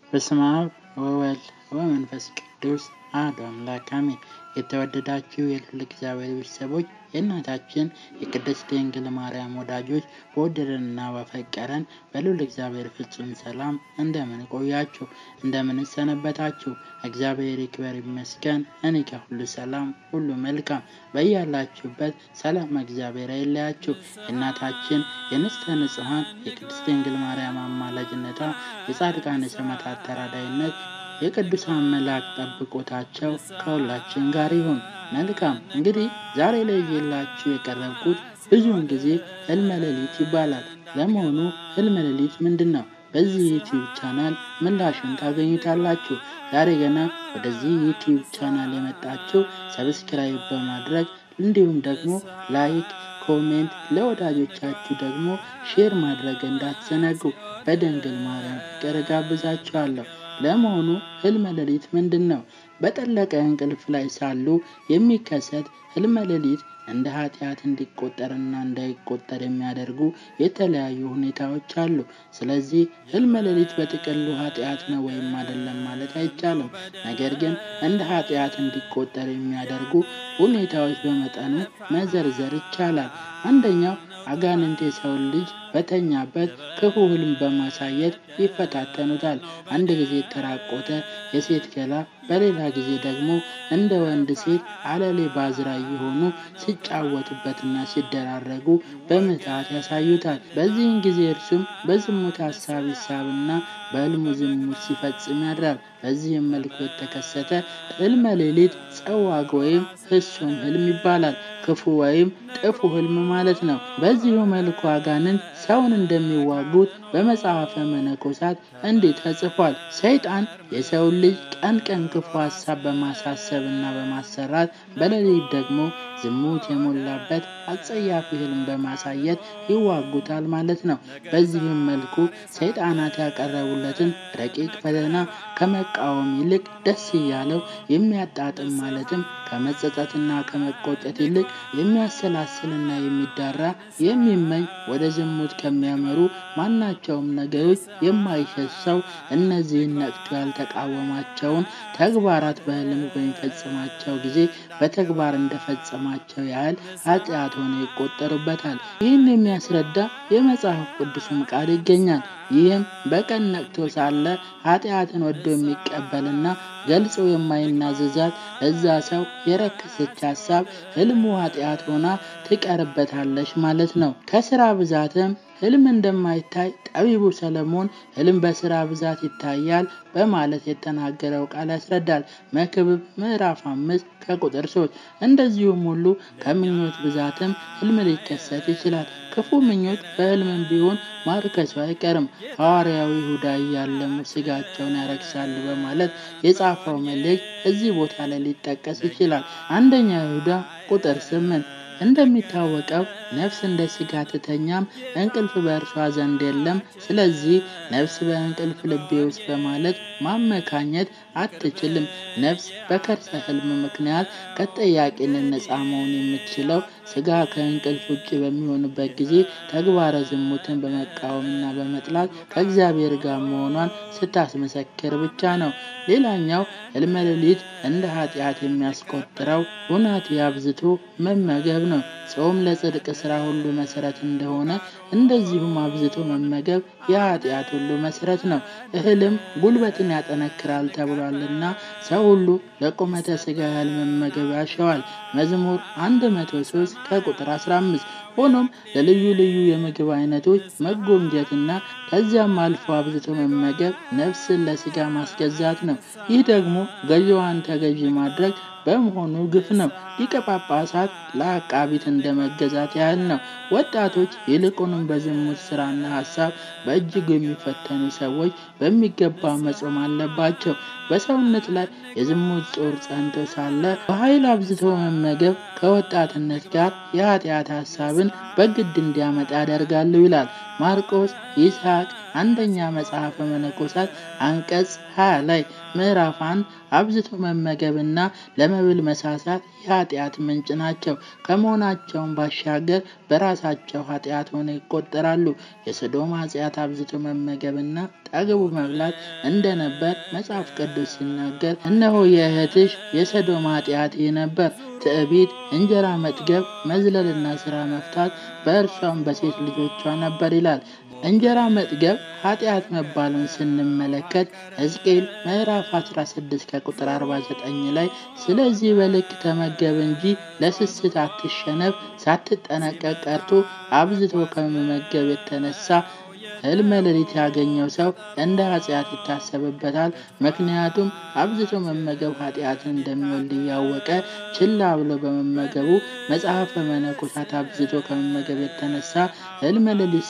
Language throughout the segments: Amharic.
በስመ አብ ወወልድ ወመንፈስ ቅዱስ አሐዱ አምላክ አሜን። የተወደዳችሁ የልዑል እግዚአብሔር ቤተሰቦች የእናታችን የቅድስት ድንግል ማርያም ወዳጆች በወደደንና በፈቀረን በልዑል እግዚአብሔር ፍጹም ሰላም እንደምን ቆያችሁ? እንደምን ሰነበታችሁ? እግዚአብሔር ይክበር ይመስገን። እኔ ከሁሉ ሰላም ሁሉ መልካም። በያላችሁበት ሰላም እግዚአብሔር አይለያችሁ። የእናታችን የንጽሕተ ንጹሐን የቅድስት ድንግል ማርያም አማላጅነቷ የጻድቃን የሰማዕታት ተራዳይነት የቅዱሳን መላእክት ጠብቆታቸው ከሁላችን ጋር ይሁን። መልካም እንግዲህ ዛሬ ላይ እየላችሁ የቀረብኩት ብዙውን ጊዜ ህልመ ሌሊት ይባላል። ለመሆኑ ህልመ ሌሊት ምንድን ነው? በዚህ ዩቲዩብ ቻናል ምላሽን ታገኙታላችሁ። ዛሬ ገና ወደዚህ ዩቲዩብ ቻናል የመጣችሁ ሰብስክራይብ በማድረግ እንዲሁም ደግሞ ላይክ ኮሜንት ለወዳጆቻችሁ ደግሞ ሼር ማድረግ እንዳትዘነጉ በድንግል ማርያም ፍቅር ጋብዛችኋለሁ። ለመሆኑ ህልመ ሌሊት ምንድን ነው? በጠለቀ እንቅልፍ ላይ ሳሉ የሚከሰት ህልመ ሌሊት እንደ ኃጢአት እንዲቆጠርና እንዳይቆጠር የሚያደርጉ የተለያዩ ሁኔታዎች አሉ። ስለዚህ ህልመ ሌሊት በጥቅሉ ኃጢአት ነው ወይም አይደለም ማለት አይቻልም። ነገር ግን እንደ ኃጢአት እንዲቆጠር የሚያደርጉ ሁኔታዎች በመጠኑ መዘርዘር ይቻላል። አንደኛው አጋንንት የሰውን ልጅ በተኛበት ክፉ ህልም በማሳየት ይፈታተኑታል። አንድ ጊዜ የተራቆተ የሴት ገላ፣ በሌላ ጊዜ ደግሞ እንደ ወንድ ሴት አለሌ ባዝራ እየሆኑ ሲጫወቱበትና ሲደራረጉ በምትሃት ያሳዩታል። በዚህን ጊዜ እርሱም በዝሙት ሀሳብ ይሳብና በህልሙ ዝሙት ሲፈጽም ያድራል። በዚህም መልኩ የተከሰተ ህልመ ሌሊት ጸዋግ ወይም ህሱም ህልም ይባላል። ክፉ ወይም ጥፉ ህልም ማለት ነው። በዚሁ መልኩ አጋንንት ሰውን እንደሚዋጉት በመጽሐፈ መነኮሳት እንዲህ ተጽፏል። ሰይጣን የሰውን ልጅ ቀን ቀን ክፉ ሀሳብ በማሳሰብና በማሰራት በሌሊት ደግሞ ዝሙት የሞላበት አጸያፊ ህልም በማሳየት ይዋጉታል ማለት ነው። በዚህም መልኩ ሰይጣናት ያቀረቡለትን ረቂቅ ፈተና ከመቃወም ይልቅ ደስ እያለው የሚያጣጥም ማለትም ከመጸጸትና ከመቆጨት ይልቅ የሚያሰላስልና የሚዳራ የሚመኝ ወደ ዝሙት ከሚያመሩ ማናቸውም ነገሮች የማይሸሽ ሰው እነዚህን ነቅቶ ያልተቃወማቸውን ተግባራት በህልሙ በሚፈጽማቸው ጊዜ በተግባር እንደፈጸማቸው ያህል ኃጢአት ሆነው ይቆጠሩበታል። ይህን የሚያስረዳ የመጽሐፍ ቅዱስም ቃል ይገኛል። ይህም በቀን ነቅቶ ሳለ ኃጢአትን ወዶ የሚቀበልና ገልጾ የማይናዘዛት ለዛ ሰው የረከሰች ሀሳብ ህልሙ ኃጢአት ሆና ትቀርበታለች ማለት ነው። ከስራ ብዛትም ህልም እንደማይታይ ጠቢቡ ሰለሞን ህልም በስራ ብዛት ይታያል በማለት የተናገረው ቃል ያስረዳል። መክብብ ምዕራፍ አምስት ከቁጥር ሶስት እንደዚሁም ሁሉ ከምኞት ብዛትም ህልም ሊከሰት ይችላል። ክፉ ምኞት በህልምም ቢሆን ማርከሱ አይቀርም። ሐዋርያዊ ይሁዳ እያለሙ ስጋቸውን ያረክሳሉ በማለት የጻፈው መልእክት እዚህ ቦታ ላይ ሊጠቀስ ይችላል። አንደኛ ይሁዳ ቁጥር ስምንት እንደሚታወቀው ነፍስ እንደ ስጋ ትተኛም እንቅልፍ በእርሷ ዘንድ የለም። ስለዚህ ነፍስ በእንቅልፍ ልቤ ውስጥ በማለት ማመካኘት አትችልም። ነፍስ በከርሰ ህልም ምክንያት ከጠያቂነት ነፃ መሆን የምትችለው ስጋ ከእንቅልፍ ውጭ በሚሆንበት ጊዜ ተግባረ ዝሙትን በመቃወምና በመጥላት ከእግዚአብሔር ጋር መሆኗን ስታስመሰክር ብቻ ነው። ሌላኛው ህልመ ሌሊት እንደ ኃጢአት የሚያስቆጥረው ሁናቴ አብዝቶ መመገብ ነው። ጾም ለጽድቅ ስራ ሁሉ መሰረት እንደሆነ እንደዚሁም አብዝቶ መመገብ የኃጢአት ሁሉ መሰረት ነው። እህልም ጉልበትን ያጠነክራል ተብሏልና ሰው ሁሉ ለቁመተ ስጋ ያህል መመገብ ያሸዋል። መዝሙር 103 ከቁጥር 15 ሆኖም ለልዩ ልዩ የምግብ አይነቶች መጎምጀትና ከዚያም አልፎ አብዝቶ መመገብ ነፍስን ለስጋ ማስገዛት ነው። ይህ ደግሞ ገዢዋን ተገዢ ማድረግ በመሆኑ ግፍ ነው። ሊቀ ጳጳሳት ለአቃቢት እንደ መገዛት ያህል ነው። ወጣቶች ይልቁንም በዝሙት ስራና ሀሳብ በእጅጉ የሚፈተኑ ሰዎች በሚገባ መጾም አለባቸው። በሰውነት ላይ የዝሙት ጦር ጸንቶ ሳለ በኃይል አብዝቶ መመገብ ከወጣትነት ጋር የኃጢአት ሀሳብን በግድ እንዲያመጣ ያደርጋሉ ይላል ማርቆስ ይስሐቅ አንደኛ መጽሐፈ መነኮሳት አንቀጽ 20 ላይ ምዕራፍ አንድ አብዝቶ መመገብና ለመብል መሳሳት የኃጢአት ምንጭ ናቸው። ከመሆናቸውም ባሻገር በራሳቸው ኃጢአት ሆነው ይቆጠራሉ። የሰዶም ኃጢአት አብዝቶ መመገብና ጠግቡ መብላት እንደነበር መጽሐፍ ቅዱስ ሲናገር፣ እነሆ የእህትሽ የሰዶም ኃጢአት ይህ ነበር፣ ትዕቢት፣ እንጀራ መጥገብ፣ መዝለልና ስራ መፍታት በእርሷም በሴት ልጆቿ ነበር ይላል። እንጀራ መጥገብ ኃጢአት መባሉን ስንመለከት ሕዝቅኤል ምዕራፍ 16 ከቁጥር 49 ላይ ስለዚህ በልክ ተመገብ እንጂ ለስስት አትሸነፍ፣ ሳትጠነቀቅ ቀርቶ አብዝቶ ከመመገብ የተነሳ ሕልመ ሌሊት ያገኘው ሰው እንደ ኃጢአት ይታሰብበታል። ምክንያቱም አብዝቶ መመገብ ኃጢአትን እንደሚወልድ እያወቀ ችላ ብሎ በመመገቡ መጽሐፈ መነኮሳት አብዝቶ ከመመገብ የተነሳ ሕልመ ሌሊት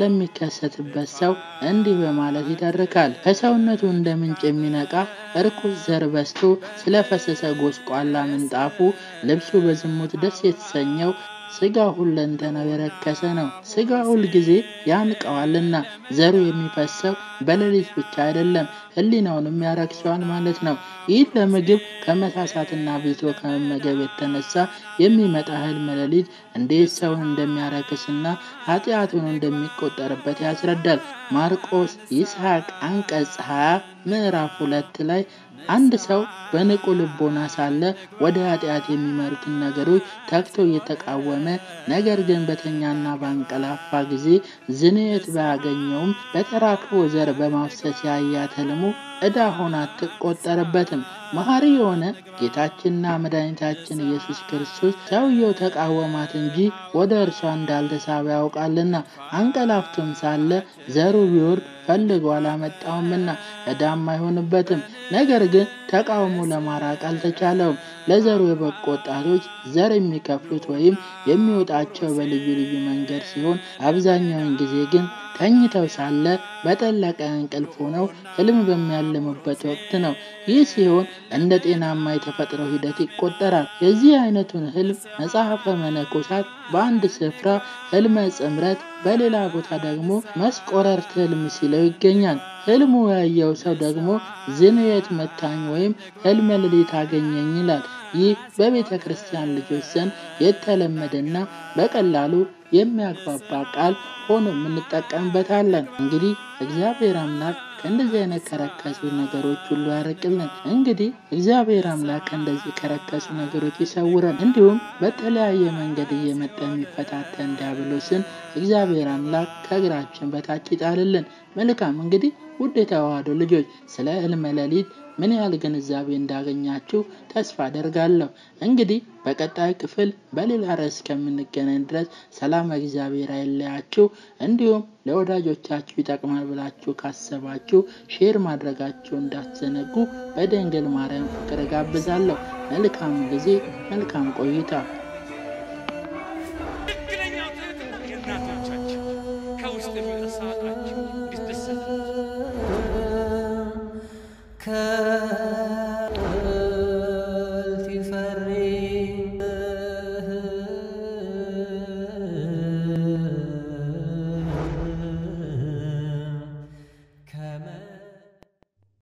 ስለሚከሰትበት ሰው እንዲህ በማለት ይተርካል። ከሰውነቱ እንደ ምንጭ የሚነቃ እርኩስ ዘር በዝቶ ስለፈሰሰ ጎስቋላ ምንጣፉ ልብሱ በዝሙት ደስ የተሰኘው ስጋ ሁለንተናው የረከሰ ነው። ስጋ ሁል ጊዜ ያንቀዋልና ዘሩ የሚፈሰው በሌሊት ብቻ አይደለም፣ ሕሊናውንም ያረክሰዋል ማለት ነው። ይህ ለምግብ ከመሳሳትና አብዝቶ ከመመገብ የተነሳ የሚመጣ ሕልመ ሌሊት እንዴት ሰውን እንደሚያረክስና ኃጢአቱን እንደሚቆጠርበት ያስረዳል። ማርቆስ ይስሐቅ አንቀጽ 20 ምዕራፍ ሁለት ላይ አንድ ሰው በንቁ ልቦና ሳለ ወደ ኃጢአት የሚመሩትን ነገሮች ተግቶ እየተቃወመ ነገር ግን በተኛና ባንቀላፋ ጊዜ ዝንየት ባያገኘውም በተራክቦ ዘር በማፍሰስ ያያት ሕልሙ ዕዳ ሆና አትቆጠርበትም። መሐሪ የሆነ ጌታችንና መድኃኒታችን ኢየሱስ ክርስቶስ ሰውየው ተቃወማት እንጂ ወደ እርሷ እንዳልተሳበ ያውቃልና አንቀላፍቶም ሳለ ዘሩ ቢወርድ ፈልጎ አላመጣውምና ዕዳም አይሆንበትም። ነገር ግን ተቃውሞ ለማራቅ አልተቻለውም። ለዘሩ የበቁ ወጣቶች ዘር የሚከፍሉት ወይም የሚወጣቸው በልዩ ልዩ መንገድ ሲሆን አብዛኛውን ጊዜ ግን ተኝተው ሳለ በጠለቀ እንቅልፍ ሆነው ሕልም በሚያልሙበት ወቅት ነው። ይህ ሲሆን እንደ ጤናማ የተፈጥሮ ሂደት ይቆጠራል። የዚህ አይነቱን ሕልም መጽሐፈ መነኮሳት በአንድ ስፍራ ሕልመ ጽምረት፣ በሌላ ቦታ ደግሞ መስቆረርት ሕልም ሲለው ይገኛል። ሕልሙ ያየው ሰው ደግሞ ዝንየት መታኝ ወይም ሕልመ ሌሊት አገኘኝ ይላል። ይህ በቤተ ክርስቲያን ልጆች ዘንድ የተለመደና በቀላሉ የሚያግባባ ቃል ሆኖ የምንጠቀምበታለን። እንግዲህ እግዚአብሔር አምላክ ከእንደዚህ አይነት ከረከሱ ነገሮች ሁሉ ያርቅልን። እንግዲህ እግዚአብሔር አምላክ ከእንደዚህ ከረከሱ ነገሮች ይሰውረን። እንዲሁም በተለያየ መንገድ እየመጣ የሚፈታተን ዲያብሎስን እግዚአብሔር አምላክ ከእግራችን በታች ይጣልልን። መልካም እንግዲህ ውድ የተዋህዶ ልጆች ስለ ሕልመ ሌሊት ምን ያህል ግንዛቤ እንዳገኛችሁ ተስፋ አደርጋለሁ። እንግዲህ በቀጣይ ክፍል በሌላ ርዕስ ከምንገናኝ ድረስ ሰላም እግዚአብሔር አይለያችሁ። እንዲሁም ለወዳጆቻችሁ ይጠቅማል ብላችሁ ካሰባችሁ ሼር ማድረጋችሁ እንዳትዘነጉ በድንግል ማርያም ፍቅር ጋብዛለሁ። መልካም ጊዜ፣ መልካም ቆይታ